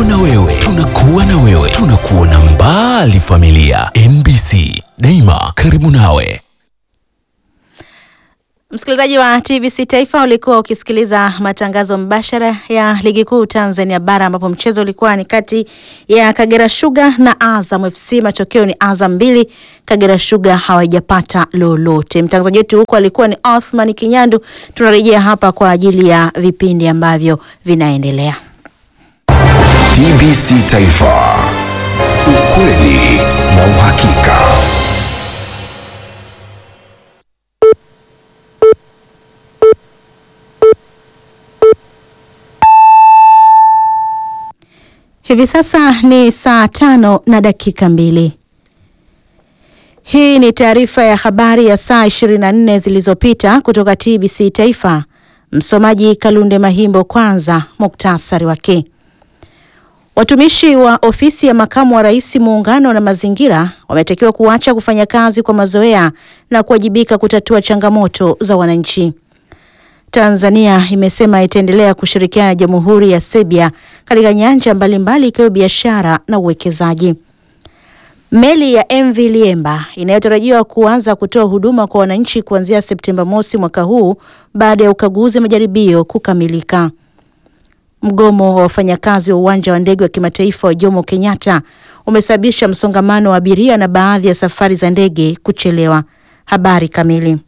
na wewe, tunakuwa na wewe, tunakuona mbali familia. NBC daima karibu nawe. Msikilizaji wa TBC Taifa, ulikuwa ukisikiliza matangazo mbashara ya ligi kuu Tanzania bara ambapo mchezo ulikuwa ni kati ya Kagera Sugar na Azam FC. Matokeo ni Azam mbili, Kagera Sugar hawajapata lolote. Mtangazaji wetu huko alikuwa ni Othman Kinyandu. Tunarejea hapa kwa ajili ya vipindi ambavyo vinaendelea. TBC Taifa, ukweli na uhakika. Hivi sasa ni saa tano na dakika mbili. Hii ni taarifa ya habari ya saa 24 zilizopita kutoka TBC Taifa. Msomaji Kalunde Mahimbo. Kwanza muktasari wake. Watumishi wa ofisi ya makamu wa rais muungano na mazingira wametakiwa kuacha kufanya kazi kwa mazoea na kuwajibika kutatua changamoto za wananchi. Tanzania imesema itaendelea kushirikiana na Jamhuri ya Serbia katika nyanja mbalimbali ikiwa biashara na uwekezaji. Meli ya MV Liemba inayotarajiwa kuanza kutoa huduma kwa wananchi kuanzia Septemba mosi mwaka huu baada ya ukaguzi majaribio kukamilika. Mgomo wa wafanyakazi wa uwanja wa ndege wa kimataifa wa Jomo Kenyatta umesababisha msongamano wa abiria na baadhi ya safari za ndege kuchelewa. Habari kamili.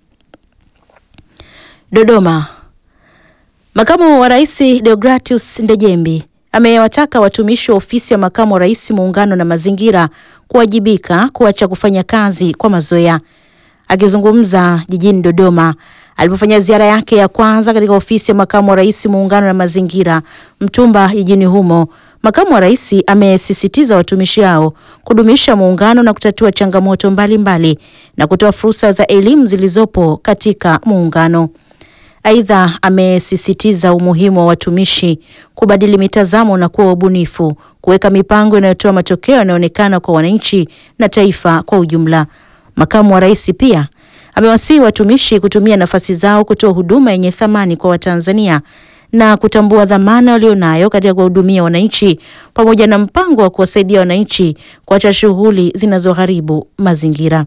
Dodoma. Makamu wa Rais Deogratius Ndejembi amewataka watumishi wa ofisi ya makamu wa rais muungano na mazingira kuwajibika kuacha kufanya kazi kwa mazoea. Akizungumza jijini Dodoma alipofanya ziara yake ya kwanza katika ofisi ya makamu wa rais muungano na mazingira Mtumba jijini humo, makamu wa rais amesisitiza watumishi hao kudumisha muungano na kutatua changamoto mbalimbali mbali, na kutoa fursa za elimu zilizopo katika muungano. Aidha, amesisitiza umuhimu wa watumishi kubadili mitazamo na kuwa wabunifu, kuweka mipango inayotoa matokeo yanayoonekana kwa wananchi na taifa kwa ujumla. Makamu wa rais pia amewasihi watumishi kutumia nafasi zao kutoa huduma yenye thamani kwa Watanzania na kutambua dhamana walionayo katika kuwahudumia wananchi pamoja na mpango wa kuwasaidia wananchi kuacha shughuli zinazoharibu mazingira.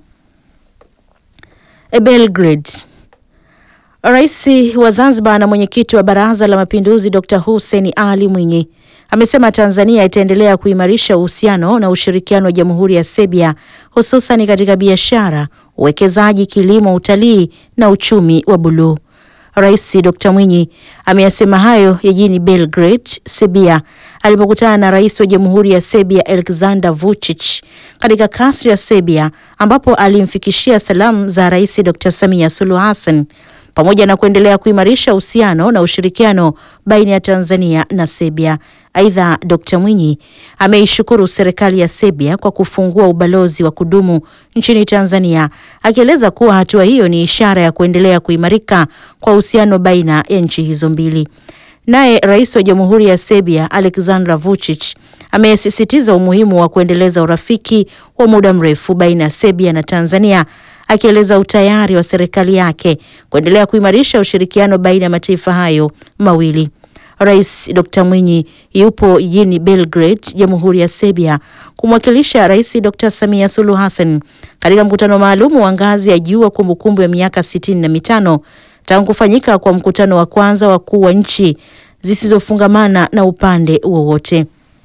Belgrade. Rais wa Zanzibar na mwenyekiti wa Baraza la Mapinduzi Dr. Hussein Ali Mwinyi amesema Tanzania itaendelea kuimarisha uhusiano na ushirikiano wa Jamhuri ya Serbia hususan katika biashara, uwekezaji, kilimo, utalii na uchumi wa buluu. Rais Dr. Mwinyi ameyasema hayo jijini Belgrade, Serbia alipokutana na Rais wa Jamhuri ya Serbia Aleksandar Vučić katika kasri ya Serbia ambapo alimfikishia salamu za Rais Dr. Samia Suluhu Hassan pamoja na kuendelea kuimarisha uhusiano na ushirikiano baina ya Tanzania na Serbia. Aidha, Dr. Mwinyi ameishukuru serikali ya Serbia kwa kufungua ubalozi wa kudumu nchini Tanzania, akieleza kuwa hatua hiyo ni ishara ya kuendelea kuimarika kwa uhusiano baina ya nchi hizo mbili. Naye Rais wa Jamhuri ya Serbia Aleksandar Vučić amesisitiza umuhimu wa kuendeleza urafiki wa muda mrefu baina ya Serbia na Tanzania akieleza utayari wa serikali yake kuendelea kuimarisha ushirikiano baina ya mataifa hayo mawili. Rais Dr. Mwinyi yupo jijini Belgrade, Jamhuri ya Serbia kumwakilisha Rais Dr. Samia Suluhu Hassan katika mkutano maalum wa ngazi ya juu wa kumbukumbu ya miaka sitini na mitano tangu kufanyika kwa mkutano wa kwanza wakuu wa nchi zisizofungamana na upande wowote.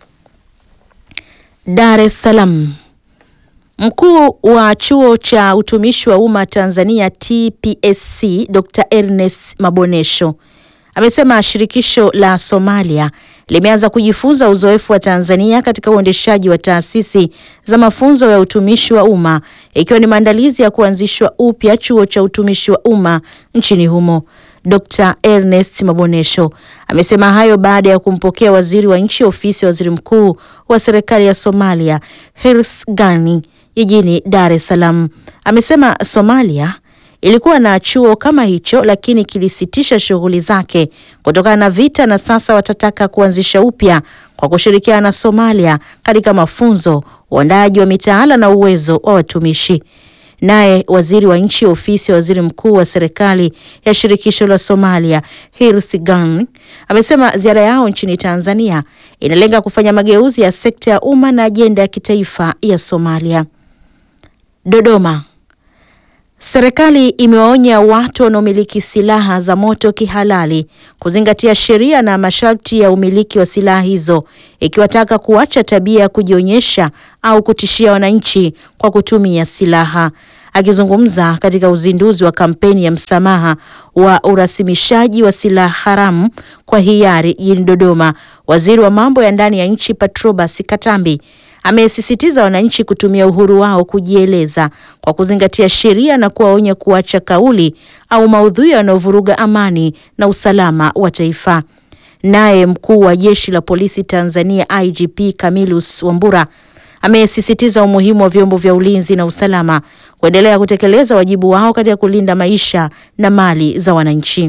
Dar es Salaam. Mkuu wa chuo cha utumishi wa umma Tanzania TPSC Dr. Ernest Mabonesho amesema shirikisho la Somalia limeanza kujifunza uzoefu wa Tanzania katika uendeshaji wa taasisi za mafunzo ya utumishi wa umma ikiwa ni maandalizi ya kuanzishwa upya chuo cha utumishi wa umma nchini humo. Dr. Ernest Mabonesho amesema hayo baada ya kumpokea waziri wa nchi ofisi ya waziri mkuu wa serikali ya Somalia Hirs Gani jijini Dar es Salaam. Amesema Somalia ilikuwa na chuo kama hicho lakini kilisitisha shughuli zake kutokana na vita, na sasa watataka kuanzisha upya kwa kushirikiana na Somalia katika mafunzo, uandaaji wa mitaala na uwezo wa watumishi. Naye waziri wa nchi ofisi ya waziri mkuu wa serikali ya shirikisho la Somalia Hirsi Gani amesema ziara yao nchini Tanzania inalenga kufanya mageuzi ya sekta ya umma na ajenda ya kitaifa ya Somalia. Dodoma. Serikali imewaonya watu wanaomiliki silaha za moto kihalali kuzingatia sheria na masharti ya umiliki wa silaha hizo, ikiwataka kuacha tabia ya kujionyesha au kutishia wananchi kwa kutumia silaha. Akizungumza katika uzinduzi wa kampeni ya msamaha wa urasimishaji wa silaha haramu kwa hiari jijini Dodoma, waziri wa mambo ya ndani ya nchi Patrobas Katambi amesisitiza wananchi kutumia uhuru wao kujieleza kwa kuzingatia sheria na kuwaonya kuacha kauli au maudhui yanayovuruga amani na usalama wa taifa. Naye mkuu wa jeshi la polisi Tanzania IGP Camillus Wambura amesisitiza umuhimu wa vyombo vya ulinzi na usalama kuendelea kutekeleza wajibu wao katika kulinda maisha na mali za wananchi.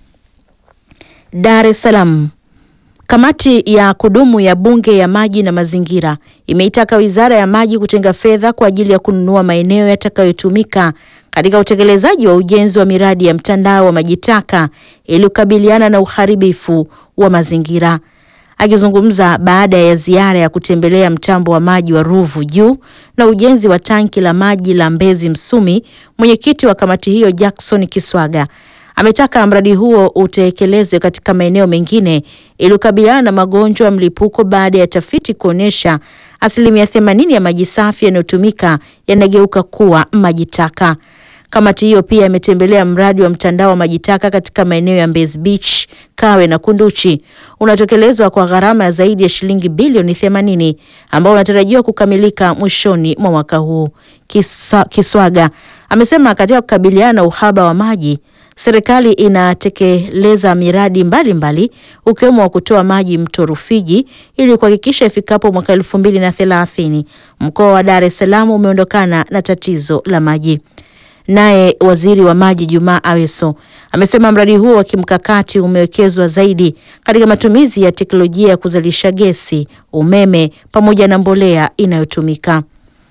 Dar es Salaam. Kamati ya kudumu ya Bunge ya Maji na Mazingira imeitaka Wizara ya Maji kutenga fedha kwa ajili ya kununua maeneo yatakayotumika katika utekelezaji wa ujenzi wa miradi ya mtandao wa maji taka ili kukabiliana na uharibifu wa mazingira. Akizungumza baada ya ziara ya kutembelea mtambo wa maji wa Ruvu Juu na ujenzi wa tanki la maji la Mbezi Msumi, mwenyekiti wa kamati hiyo Jackson Kiswaga ametaka mradi huo utekelezwe katika maeneo mengine ili kukabiliana na magonjwa ya mlipuko baada ya tafiti kuonyesha asilimia themanini ya maji safi yanayotumika yanageuka kuwa maji taka. Kamati hiyo pia imetembelea mradi wa mtandao wa maji taka katika maeneo ya Mbezi Beach, Kawe na Kunduchi unaotekelezwa kwa gharama ya zaidi ya shilingi bilioni 80 ambao unatarajiwa kukamilika mwishoni mwa mwaka huu. Kisa, Kiswaga amesema katika kukabiliana na uhaba wa maji serikali inatekeleza miradi mbalimbali ukiwemo wa kutoa maji mto Rufiji ili kuhakikisha ifikapo mwaka elfu mbili na thelathini mkoa wa Dar es Salaam umeondokana na tatizo la maji. Naye waziri wa maji Jumaa Aweso amesema mradi huo wa kimkakati umewekezwa zaidi katika matumizi ya teknolojia ya kuzalisha gesi, umeme pamoja na mbolea inayotumika.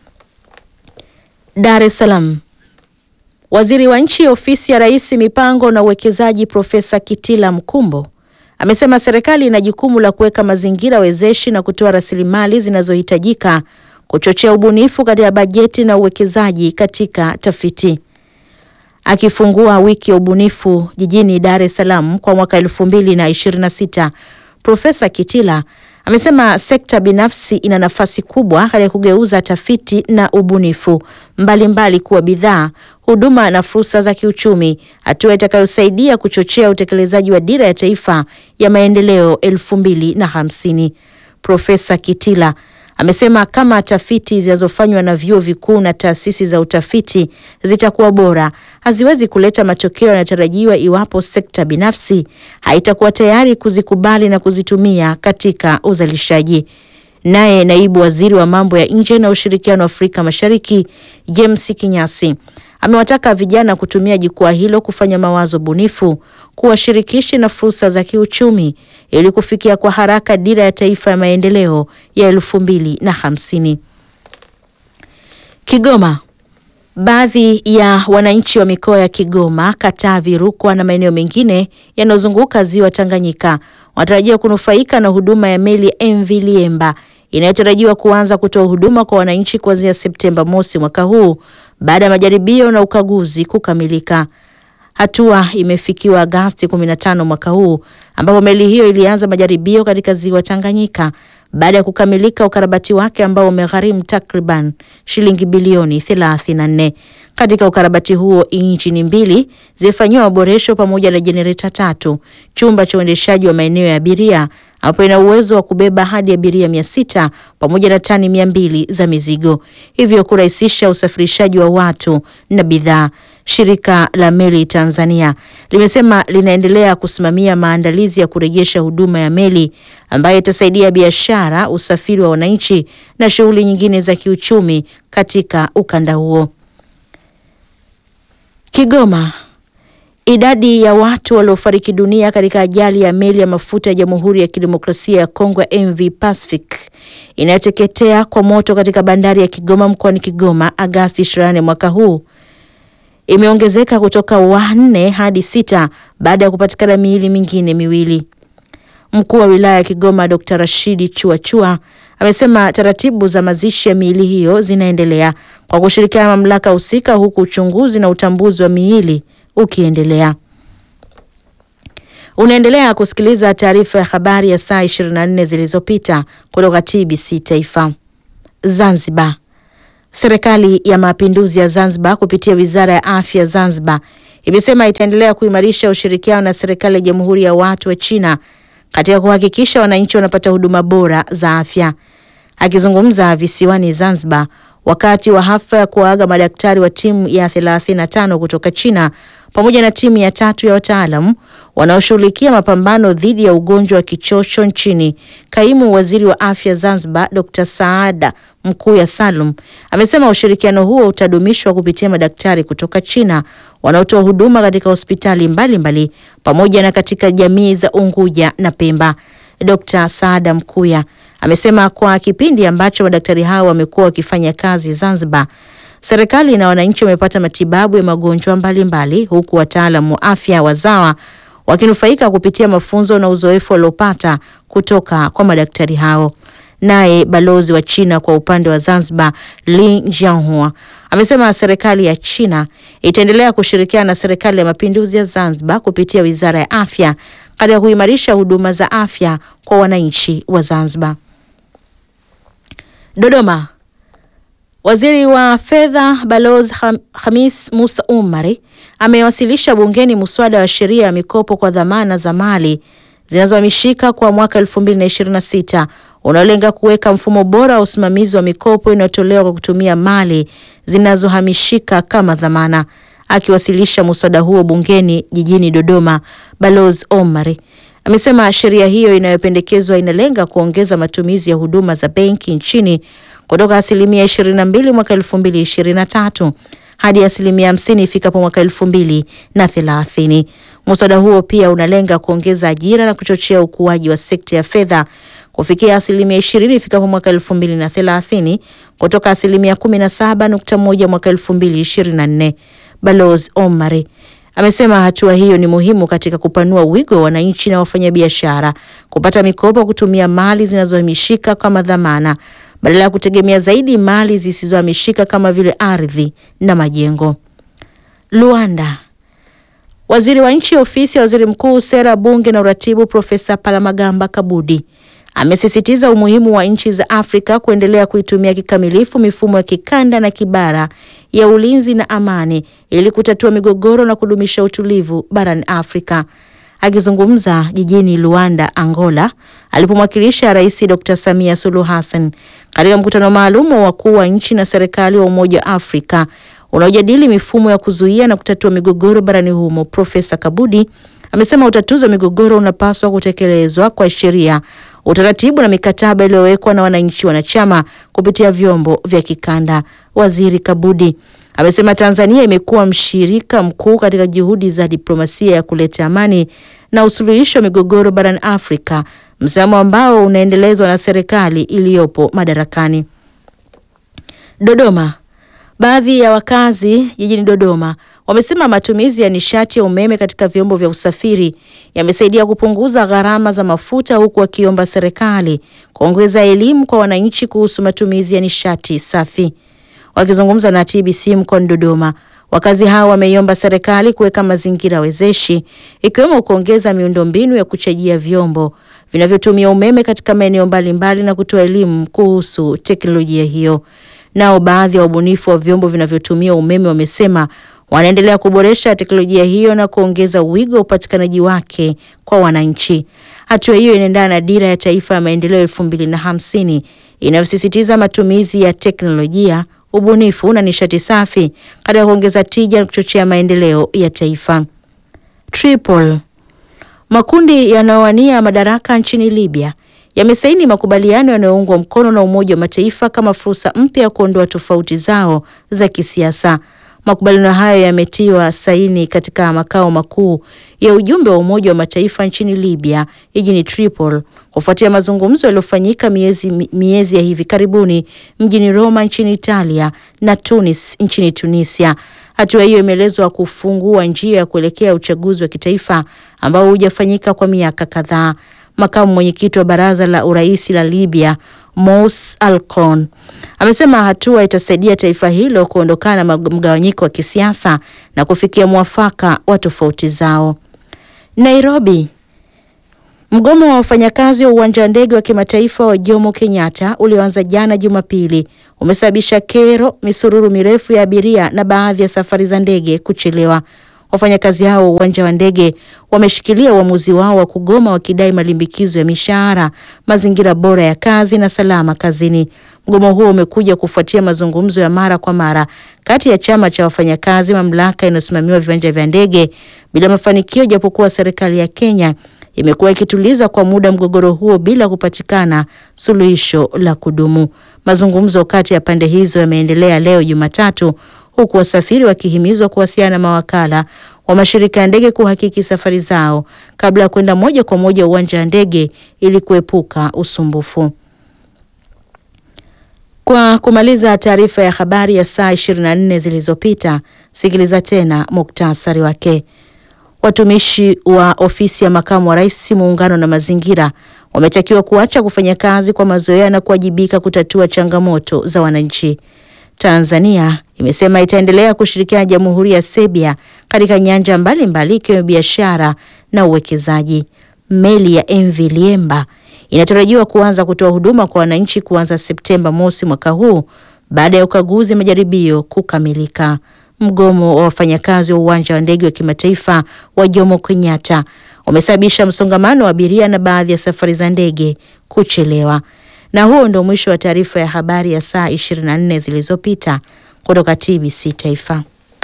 Dar es Salaam. Waziri wa Nchi, Ofisi ya Rais, Mipango na Uwekezaji, Profesa Kitila Mkumbo amesema serikali ina jukumu la kuweka mazingira wezeshi na kutoa rasilimali zinazohitajika kuchochea ubunifu katika bajeti na uwekezaji katika tafiti. Akifungua wiki ya ubunifu jijini Dar es Salaam kwa mwaka elfu mbili na ishirini na sita, Profesa Kitila amesema sekta binafsi ina nafasi kubwa katika kugeuza tafiti na ubunifu mbalimbali mbali kuwa bidhaa, huduma na fursa za kiuchumi, hatua itakayosaidia kuchochea utekelezaji wa dira ya taifa ya maendeleo elfu mbili na hamsini. Profesa Kitila amesema kama tafiti zinazofanywa na vyuo vikuu na taasisi za utafiti zitakuwa bora, haziwezi kuleta matokeo yanayotarajiwa iwapo sekta binafsi haitakuwa tayari kuzikubali na kuzitumia katika uzalishaji. Naye naibu waziri wa mambo ya nje na ushirikiano wa Afrika Mashariki James Kinyasi amewataka vijana kutumia jukwaa hilo kufanya mawazo bunifu, kuwa shirikishi na fursa za kiuchumi ili kufikia kwa haraka dira ya taifa ya maendeleo ya elfu mbili na hamsini. Kigoma. Baadhi ya wananchi wa mikoa ya Kigoma, Katavi, Rukwa na maeneo mengine yanayozunguka ziwa Tanganyika wanatarajiwa kunufaika na huduma ya meli MV Liemba inayotarajiwa kuanza kutoa huduma kwa wananchi kuanzia Septemba mosi mwaka huu baada ya majaribio na ukaguzi kukamilika. Hatua imefikiwa Agasti 15 mwaka huu ambapo meli hiyo ilianza majaribio katika ziwa Tanganyika baada ya kukamilika ukarabati wake ambao umegharimu takriban shilingi bilioni 34. Katika ukarabati huo injini mbili zimefanyiwa maboresho pamoja na jenereta tatu, chumba cha uendeshaji wa maeneo ya abiria ambapo ina uwezo wa kubeba hadi abiria mia sita pamoja na tani mia mbili za mizigo, hivyo kurahisisha usafirishaji wa watu na bidhaa. Shirika la Meli Tanzania limesema linaendelea kusimamia maandalizi ya kurejesha huduma ya meli ambayo itasaidia biashara, usafiri wa wananchi na shughuli nyingine za kiuchumi katika ukanda huo. Kigoma. Idadi ya watu waliofariki dunia katika ajali ya meli ya mafuta ya Jamhuri ya Kidemokrasia ya Kongo ya MV Pacific inayoteketea kwa moto katika bandari ya Kigoma mkoani Kigoma Agasti 24 mwaka huu imeongezeka kutoka wanne hadi sita baada ya kupatikana miili mingine miwili. Mkuu wa wilaya ya Kigoma Dr. Rashidi Chuachua amesema taratibu za mazishi ya miili hiyo zinaendelea kwa kushirikiana na mamlaka husika, huku uchunguzi na utambuzi wa miili ukiendelea. Unaendelea kusikiliza taarifa ya habari ya saa 24 zilizopita kutoka TBC Taifa. Zanzibar. Serikali ya Mapinduzi ya Zanzibar kupitia Wizara ya Afya Zanzibar imesema itaendelea kuimarisha ushirikiano na serikali ya Jamhuri ya Watu wa China katika kuhakikisha wananchi wanapata huduma bora za afya. Akizungumza visiwani Zanzibar wakati wa hafla ya kuwaaga madaktari wa timu ya 35 kutoka China pamoja na timu ya tatu ya wataalam wanaoshughulikia mapambano dhidi ya ugonjwa wa kichocho nchini, kaimu waziri wa afya Zanzibar Dr. Saada Mkuya Salum amesema ushirikiano huo utadumishwa kupitia madaktari kutoka China wanaotoa huduma katika hospitali mbalimbali mbali, pamoja na katika jamii za Unguja na Pemba. Dr. Saada Mkuya amesema kwa kipindi ambacho madaktari hao wamekuwa wakifanya kazi Zanzibar, serikali na wananchi wamepata matibabu ya magonjwa mbalimbali, huku wataalamu wa afya wazawa wakinufaika kupitia mafunzo na uzoefu waliopata kutoka kwa madaktari hao. Naye balozi wa China kwa upande wa Zanzibar, Li Jianhua, amesema serikali ya China itaendelea kushirikiana na serikali ya mapinduzi ya Zanzibar kupitia wizara ya afya katika kuimarisha huduma za afya kwa wananchi wa Zanzibar. Dodoma. Waziri wa Fedha Balozi Hamis Musa Umari amewasilisha bungeni muswada wa sheria ya mikopo kwa dhamana za mali zinazohamishika kwa mwaka 2026 unaolenga kuweka mfumo bora wa usimamizi wa mikopo inayotolewa kwa kutumia mali zinazohamishika kama dhamana. Akiwasilisha muswada huo bungeni jijini Dodoma, Balozi Omari amesema sheria hiyo inayopendekezwa inalenga kuongeza matumizi ya huduma za benki nchini kutoka asilimia 22 mwaka 2023 hadi asilimia 50 ifikapo mwaka 2030. Muswada huo pia unalenga kuongeza ajira na kuchochea ukuaji wa sekta ya fedha kufikia asilimia 20 ifikapo mwaka 2030 kutoka asilimia 17.1 mwaka 2024. Balozi Omari amesema hatua hiyo ni muhimu katika kupanua wigo wa wananchi na wafanyabiashara kupata mikopo kutumia mali zinazohamishika kama dhamana badala ya kutegemea zaidi mali zisizohamishika kama vile ardhi na majengo. Luanda. Waziri wa nchi ofisi ya waziri mkuu, sera, bunge na uratibu, Profesa Palamagamba Kabudi amesisitiza umuhimu wa nchi za Afrika kuendelea kuitumia kikamilifu mifumo ya kikanda na kibara ya ulinzi na amani ili kutatua migogoro na kudumisha utulivu barani Afrika. Akizungumza jijini Luanda, Angola, alipomwakilisha Rais Dr. Samia Suluhu Hassan katika mkutano maalum wa wakuu wa nchi na serikali wa Umoja wa Afrika unaojadili mifumo ya kuzuia na kutatua migogoro barani humo, Profesa Kabudi amesema utatuzi wa migogoro unapaswa kutekelezwa kwa sheria, utaratibu na mikataba iliyowekwa na wananchi wanachama kupitia vyombo vya kikanda. Waziri Kabudi amesema Tanzania imekuwa mshirika mkuu katika juhudi za diplomasia ya kuleta amani na usuluhisho wa migogoro barani Afrika, msimamo ambao unaendelezwa na serikali iliyopo madarakani. Dodoma. Baadhi ya wakazi jijini Dodoma wamesema matumizi ya nishati ya umeme katika vyombo vya usafiri yamesaidia kupunguza gharama za mafuta huku wakiomba serikali kuongeza elimu kwa wananchi kuhusu matumizi ya nishati safi. Wakizungumza na TBC mkoani Dodoma, wakazi hao wameiomba serikali kuweka mazingira wezeshi ikiwemo kuongeza miundombinu ya kuchajia vyombo vinavyotumia umeme katika maeneo mbalimbali na kutoa elimu kuhusu teknolojia hiyo. Nao baadhi ya wabunifu wa vyombo vinavyotumia umeme wamesema wanaendelea kuboresha teknolojia hiyo na kuongeza wigo wa upatikanaji wake kwa wananchi. Hatua hiyo inaendana na dira ya taifa ya maendeleo elfu mbili na hamsini inayosisitiza matumizi ya teknolojia, ubunifu na nishati safi katika kuongeza tija na kuchochea maendeleo ya taifa. Tripoli. Makundi yanayowania madaraka nchini Libya yamesaini makubaliano yanayoungwa mkono na Umoja wa Mataifa kama fursa mpya ya kuondoa tofauti zao za kisiasa. Makubaliano hayo yametiwa saini katika makao makuu ya ujumbe wa Umoja wa Mataifa nchini Libya jijini Tripoli kufuatia mazungumzo yaliyofanyika miezi, miezi ya hivi karibuni mjini Roma nchini Italia na Tunis nchini Tunisia. Hatua hiyo imeelezwa kufungua njia ya kuelekea uchaguzi wa kitaifa ambao hujafanyika kwa miaka kadhaa. makamu mwenyekiti wa baraza la urais la Libya Mous Alcon amesema hatua itasaidia taifa hilo kuondokana na mgawanyiko wa kisiasa na kufikia mwafaka wa tofauti zao. Nairobi. Mgomo wa wafanyakazi wa uwanja wa ndege wa kimataifa wa Jomo Kenyatta ulioanza jana Jumapili umesababisha kero, misururu mirefu ya abiria na baadhi ya safari za ndege kuchelewa. Wafanyakazi hao wa uwanja wa ndege wameshikilia uamuzi wao wa kugoma wakidai malimbikizo ya mishahara, mazingira bora ya kazi na salama kazini. Mgomo huo umekuja kufuatia mazungumzo ya mara kwa mara kati ya chama cha wafanyakazi, mamlaka inayosimamiwa viwanja vya ndege bila mafanikio, japokuwa serikali ya Kenya imekuwa ikituliza kwa muda mgogoro huo bila kupatikana suluhisho la kudumu. Mazungumzo kati ya pande hizo yameendelea leo Jumatatu, huku wasafiri wakihimizwa kuwasiliana na mawakala wa mashirika ya ndege kuhakiki safari zao kabla ya kwenda moja kwa moja uwanja wa ndege ili kuepuka usumbufu. Kwa kumaliza taarifa ya habari ya saa 24 zilizopita, sikiliza tena muktasari wake. Watumishi wa ofisi ya makamu wa rais muungano na mazingira wametakiwa kuacha kufanya kazi kwa mazoea na kuwajibika kutatua changamoto za wananchi. Tanzania imesema itaendelea kushirikiana na Jamhuri ya Serbia katika nyanja mbalimbali ikiwemo biashara na uwekezaji. Meli ya MV Liemba inatarajiwa kuanza kutoa huduma kwa wananchi kuanza Septemba mosi mwaka huu baada ya ukaguzi majaribio kukamilika. Mgomo wa wafanyakazi wa uwanja wa ndege wa kimataifa wa Jomo Kenyatta umesababisha msongamano wa abiria na baadhi ya safari za ndege kuchelewa. Na huo ndio mwisho wa taarifa ya habari ya saa 24 zilizopita kutoka TBC Taifa.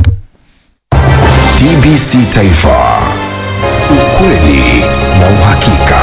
TBC Taifa, ukweli na uhakika.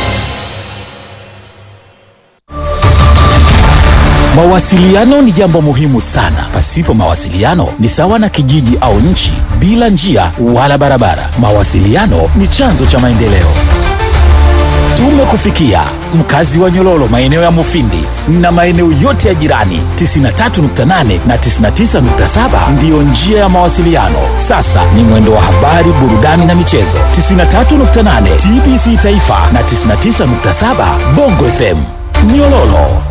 Mawasiliano ni jambo muhimu sana. Pasipo mawasiliano ni sawa na kijiji au nchi bila njia wala barabara. Mawasiliano ni chanzo cha maendeleo. Tumekufikia mkazi wa Nyololo, maeneo ya Mufindi na maeneo yote ya jirani. 93.8 na 99.7 ndiyo njia ya mawasiliano. Sasa ni mwendo wa habari, burudani na michezo. 93.8 TBC Taifa na 99.7 Bongo FM Nyololo.